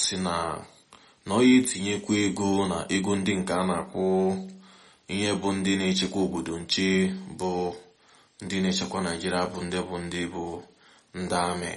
si na na ọ ya etinyekwa ego na ego ndị nke a na-akwụ ihe bụ ndị na-echekwa obodo nche bụ ndị na-echekwa naijiria bụ ndị bụ ndị bụ ndị amị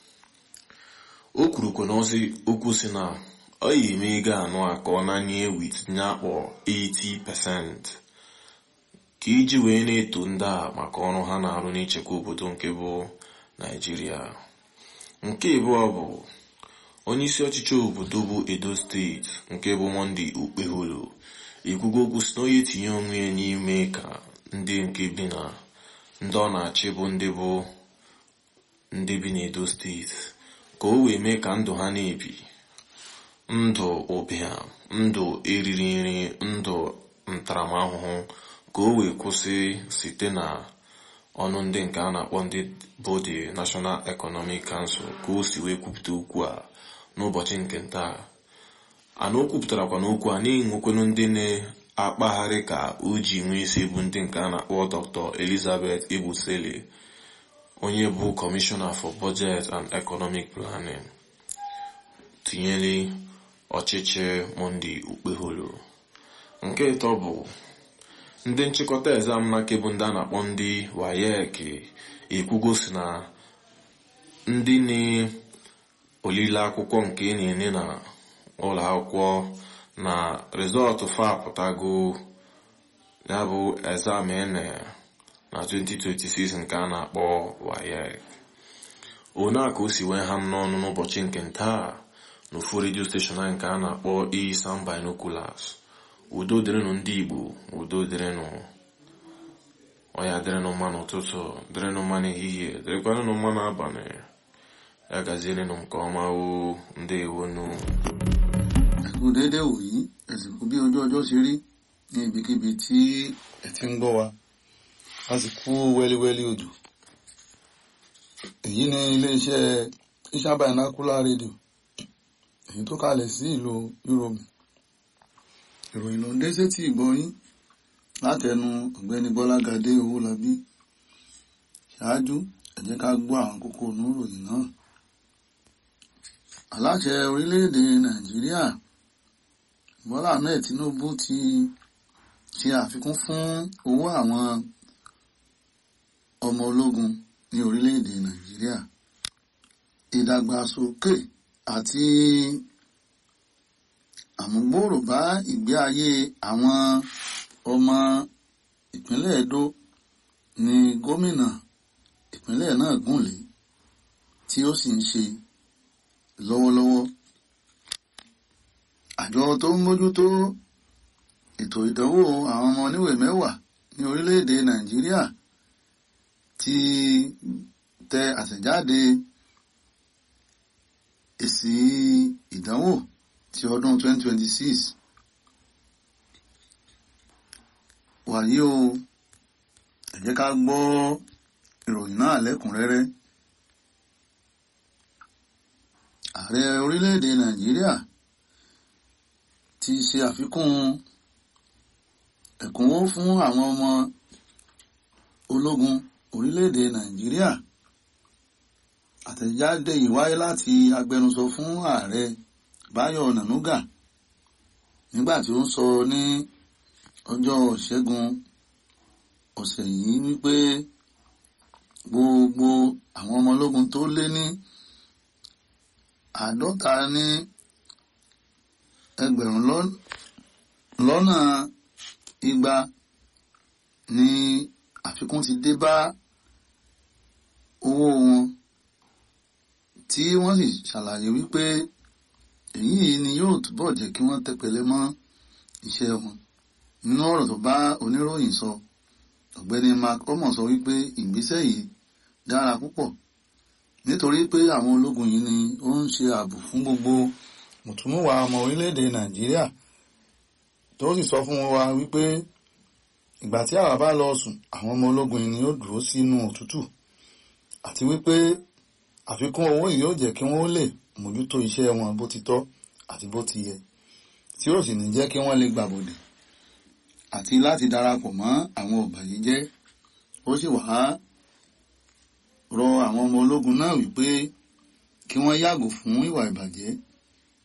o kwurukwa n'ozi okwu si na ọ ya eme ego anụ a ka ọ nanye wit nye akpọ 80% ka iji wee na-eto ndị a maka ọrụ ha na-arụ n'ichekwa obodo nke bụ naijiria nke abụọ bụ onyeisi ọchịchị obodo bụ edo steeti nke bụ monde okpeholo ekwugo okwu si na onye etinye onwe ya n'ime ka ndị nke bi na ndị ọ na-achị bụ ndị bụ ndị bi n'edo steeti ka o wee mee ka ndụ ha na-ebi ndụ ụbịam ndụ eriri nri ndụ ntaramahụhụ ka o wee kwụsị site na ọnụ ndị nke a na-akpọ ndị bụ the National Economic Council ka o si wee kwupụta okwu a n'ụbọchị nke taa ana o kwupụtarakwa n'okwu a na-enwekwenu ndị na-akpagharị ka o ji nwee isi bụ ndị nke a na-akpọ Dr. Elizabeth Egbusele onye bụ Commissioner for Budget and Economic Planning tinyere ọchịchị Monday Okpeholo nke ịtọ bụ ndị nchịkọta exam na bụ ndị a na-akpọ ndị WAEC ekwugo si na ndị na-olile akwụkwọ nke na-enye na ụlọ akwụkwọ na rịzọtụ fa apụtago ya bụ exam ene na 2026 nke a na-akpọ WAEC one a ka o si wee ha m n'ọnụ n'ụbọchị nke ntaa n'ofu redio steshọn anyị nke a na-akpọ Isam Binoculars udo dịrịnụ ndị Igbo udo dịrịnụ ọya dịrịnụ mma n'ụtụtụ dịrịnụ mma n'ehihie dịrịkwanụ mma n'abalị ya gazierenụ nke ọma o ndewonu ẹkú déédéé wòyí ẹsìnkú bí ojú ọjọ́ ṣe rí ní ibikíbi tí ẹ ti ń gbọ́ wa a sì kú wẹ́líwẹ́lí òjò èyí ni iléeṣẹ́ Isam Binocular rédíò èyí tó kalẹ̀ sí ìlú Europe ìròyìn ló ń dé sétí ìgbọ́yín látẹnu ọ̀gbẹ́ni Bọ́lágadé Owólabí ṣáájú ẹ jẹ́ ká gbọ́ àwọn kókó inú ìròyìn náà aláṣẹ orílẹ̀-èdè Nàìjíríà Bọ́lá Ahmed Tinubu ti ṣe àfikún fún owó àwọn ọmọ ológun ní orílẹ̀-èdè Nàìjíríà ìdàgbàsókè àti àmúgbòòrò bá ìgbé ayé àwọn ọmọ ìpínlẹ̀ Edo ní gómìnà ìpínlẹ̀ náà gùnlé tí ó sì ń ṣe lọ́wọ́lọ́wọ́ àjọ tó ń mójútó ètò ìdánwò àwọn ọmọ oníwèé mẹ́wàá ní orílẹ̀-èdè Nàìjíríà ti tẹ àtẹ̀jáde èsì ìdánwò ti ọdún 2026 wàyí o ẹ jẹ́ ká gbọ́ ìròyìn náà lẹ́kùnrẹ́rẹ́ ààrẹ orílẹ̀-èdè Nàìjíríà ti ṣe àfikún ẹ̀kúnwó fún àwọn ọmọ ológun orílẹ̀-èdè Nàìjíríà àtẹ̀jáde yìí wáyé láti agbẹnusọ fún ààrẹ Báyọ̀ Nànúgà nígbà tí ó ń sọ ní ọjọ́ Ìṣẹ́gun ọ̀sẹ̀ yìí wípé gbogbo àwọn ọmọ ológun tó lé ní àádọ́ta ní ẹgbẹ̀rún lọ́nà igba ni àfikún ti dé bá owó wọn tí wọ́n sì ṣàlàyé wípé èyí ni yóò túbọ̀ jẹ́ kí wọ́n tẹpẹlẹ mọ́ iṣẹ́ wọn nínú ọ̀rọ̀ tó bá oníròyìn sọ ọ̀gbẹ́ni mark omo sọ wípé ìgbésẹ̀ yìí dára púpọ̀ nítorí pé àwọn ológun yìí ni ó ń ṣe ààbò fún gbogbo mùtúmùwà ọmọ orílẹ̀-èdè nàìjíríà tó sì sọ fún wa wípé ìgbà tí àwa bá lọ sùn àwọn ọmọ ológun yìí ni ó dúró sínú òtútù àti wípé àfikún owó yìí yóò jẹ́ kí wọ́n lè mójútó iṣẹ́ wọn bó ti tọ́ àti bó ti yẹ tí ó sì ní jẹ́ kí wọ́n lè gbàbọ̀dè àti láti darapọ̀ mọ́ àwọn ọ̀bàyéjẹ́ ó sì wá rọ àwọn ọmọ ológun náà wípé kí wọ́n yàgò fún ìwà ìbàjẹ́